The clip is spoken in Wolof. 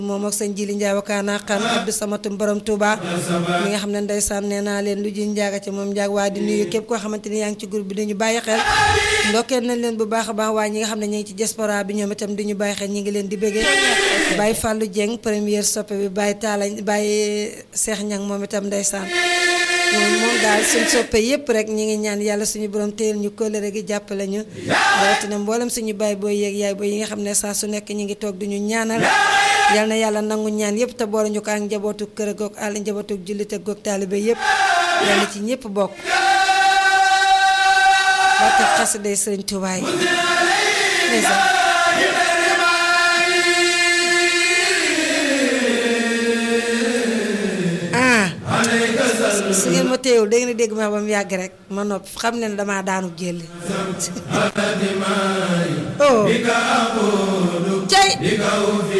moom ak sëñ Jili Njaay wakaana xan Abdou Samatum borom Touba mi nga xam ne ndeysaan nee naa leen lu ji njaaga ci moom njaag waa di nuyu képp koo xamante ni yaa ngi ci groupe bi dañu bàyyi xel ndokkeel nañ leen bu baax a baax waaye ñi nga xam ne ñu ngi ci diaspora bi ñoom itam duñu bàyyi xel ñi ngi leen di bëggee Baye Fallou Dieng première soppe bi Baye Talla Baye Cheikh Ñang moom itam ndeysaan moom daal suñ soppe yépp rek ñi ngi ñaan yàlla suñu borom téyel ñu kóllëre gi jàppale ñu rawatina mboolem suñu baay booy yeeg yaay booy yi nga xam ne saa su nekk ñi ngi toog duñu ñaanal yal na yàlla nangu ñaan yépp te boole ñu ko ak njabootu kër goog àll njabootu jullite goog taalibe yépp yàlla ci ñépp bokk barke xasida Sëriñ Tuubaa yi ah su ngeen ma téyewul da ngeen dégg ma ba mu yàgg rek ma noppi xam ne damaa daanu jëli oh cay